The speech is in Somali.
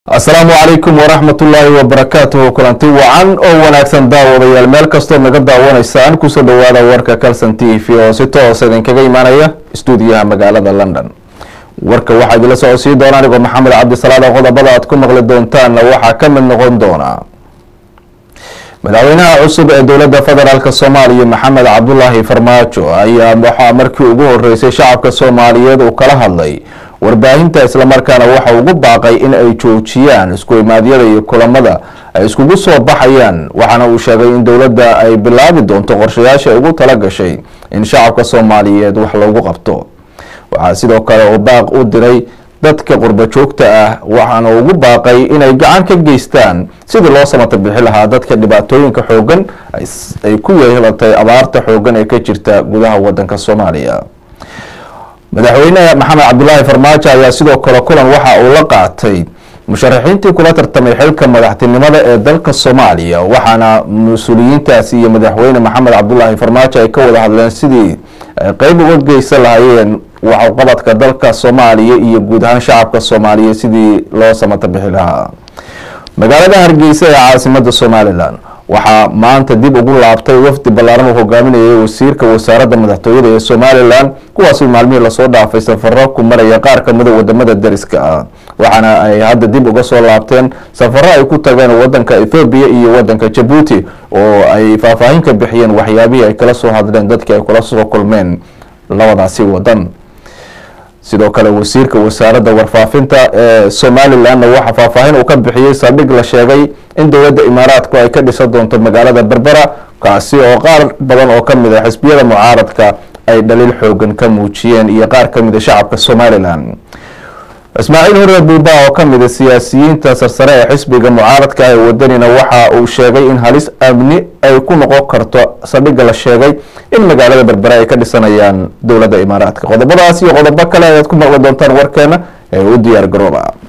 asalaamu calaykum waraxmatullaahi wabarakaatuhu kulanti wacan oo wanaagsan daawadayaal meel kastood naga daawanaysaan kusoo dhawaada warka calson t v oo si toosa idinkaga imaanaya stuudiyaha magaalada london warka waxaa idinla socodsiin doona anigoo maxamed cabdisalaada qodobada aad ku maqli doontaanna waxaa ka mid noqon doona madaxweynaha cusub ee dowladda federaalk soomaaliya maxamed cabdulaahi farmaajo ayaa waxaa markii ugu horeysay shacabka soomaaliyeed uu kala hadlay warbaahinta islamarkaana waxa ugu baaqay in ay joojiyaan isku imaadyada iyo kulamada ay iskugu soo baxayaan waxaana uu sheegay in dowladda ay bilaabi doonto qorshayaasha ay ugu tala gashay in shacabka soomaaliyeed wax loogu qabto waxaa sidoo kale uu baaq u diray dadka qurbo joogta ah waxaana ugu baaqay inay gacan ka geystaan sidii loo samata bixi lahaa dadka dhibaatooyinka xoogan ay ku yeelatay abaarta xoogan ee ka jirta gudaha wadanka soomaaliya madaxweyne maxamed cabdulaahi farmaajo ayaa sidoo kale kulan waxa uu la qaatay musharaxiintii kula tartamay xilka madaxtinimada ee dalka soomaaliya waxaana mas-uuliyiintaasi iyo madaxweyne maxamed cabdulaahi farmaajo ay ka wada hadleen sidii ay qeyb uga geysan lahaayeen waxqabadka dalka soomaaliya iyo guud ahaan shacabka soomaaliya sidii loo samata bixi lahaa magaalada hargeysa ee caasimada somalilan waxaa maanta dib ugu laabtay wafdi ballaaran uu hogaaminayay wasiirka wasaaradda madaxtooyada ee somalilan kuwaasi maalmihii lasoo dhaafay safaro ku maraya qaar kamida wadamada dariska ah waxaana ay hadda dib uga soo laabteen safaro ay ku tageen wadanka ethoobiya iyo wadanka jabuuti oo ay faahfaahin ka bixiyeen waxyaabihii ay kala soo hadleen dadkii ay kula soo kulmeen labadaasi wadan sidoo kale wasiirka wasaaradda warfaafinta ee somalilanna waxaa faahfaahin uu ka bixiyey saldhig la sheegay in dowladda imaaraadku ay ka dhisan doonto magaalada berbera kaasi oo qaar badan oo kamid a xisbiyada mucaaradka ay dhaliil xoogan ka muujiyeen iyo qaar kamid a shacabka somalilan ismaaciil hore buuba oo kamid a siyaasiyiinta sarsare ee xisbiga mucaaradka ee wadanina waxa uu sheegay in halis amni ay ku noqon karto saldhigga la sheegay in magaalada berbere ay ka dhisanayaan dowladda imaaraadka qodobadaas iyo qodobo kale ayaad ku maqli doontaan warkeena ee u diyaar garooba